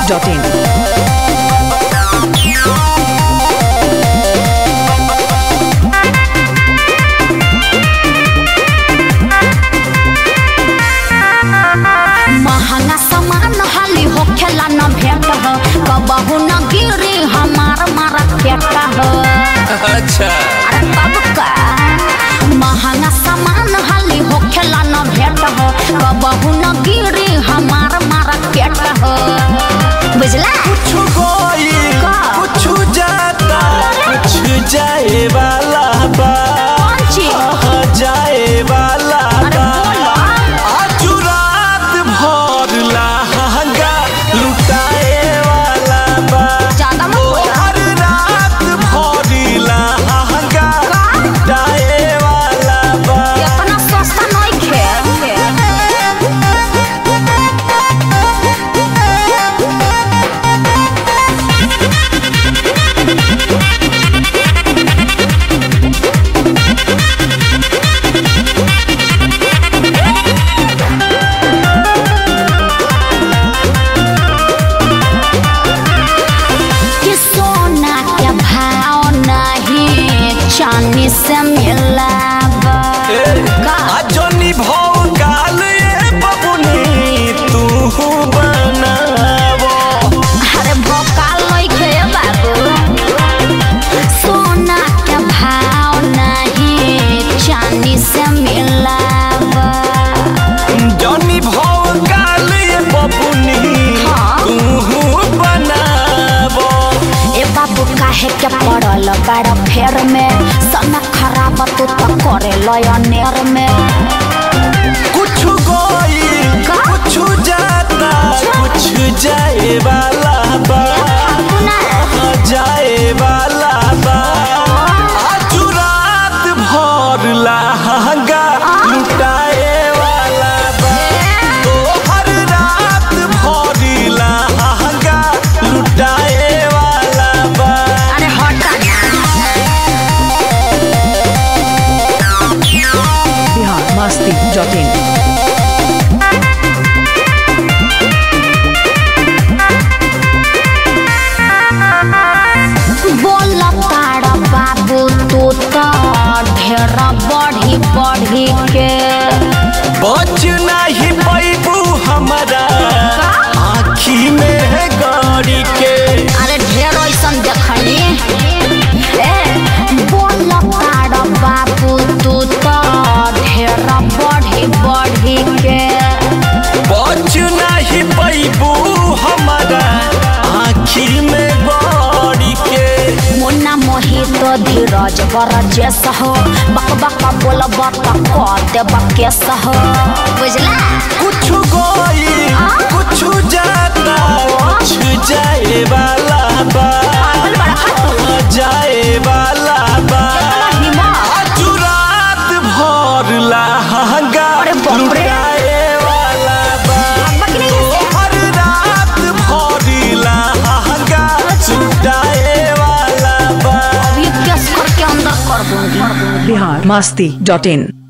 biharmasti.in महंगा सामान हाली होखेला न भेट ह कबहू न गिरी हमार मारा पेट ह अच्छा अरे तब का महंगा सामान हाली होखेला न भेट ह कबहू न गिरी हमार मारा पेट ह बुझला कुछ कोई का? कुछ जाता कुछ जाए वाला बा कौन चीज कहाँ जाए वाला अरे बा बोलो आज रात भर लहंगा लुटाए वाला बा ज्यादा मत बोलो हर रात भर लहंगा लुटाए वाला बा इतना सस्ता नहीं खे कि सोना के भाव नहीं चांदी से मिलावा का? अजनी भौ काल ये बबुनी तू बनावो अरे भोकाल लइके बाबू सोना के भाव नहीं चांदी से मिलावा जनी भौ काल ये बबुनी हाँ। तू बनावो ए बाबू काहे के पड़ल बड़ फेर में सना खराब तू तो करे लयनेर में कुछ कोई का? कुछ जाता कुछ जाए वाला बा ना कहाँ जाए वाला बा आज रात भर लहंगा लुटाए वाला बा तो हर रात भर लहंगा लुटाए वाला बा अरे हटा biharmasti.in बोल तारा बाबू तू तो ढेर बढ़ी बढ़ी के बच नहीं पैबू हमारा आँखी में गड़ी के अरे ढेर ऐसन देखनी ए बोल तारा बाबू तू तो ढेर बढ़ी बढ़ी के बच नहीं पैबू हमारा आँखी में गड़ी के मुन्ना मोहित धीरज बर जैस हो बक बक बोलब त क देब केस हो बुझला कुछ गोई कुछ जाता कुछ जाए वाला बा पागल बड़ा हट कहाँ जाए वाला बा हिम्मत आज रात भर लहंगा अरे बाप रे। लुटाए वाला बा बक नहीं है। हर रात भर लहंगा लुटाए वाला बा अभी केस करके अंदर कर दूंगी biharmasti.in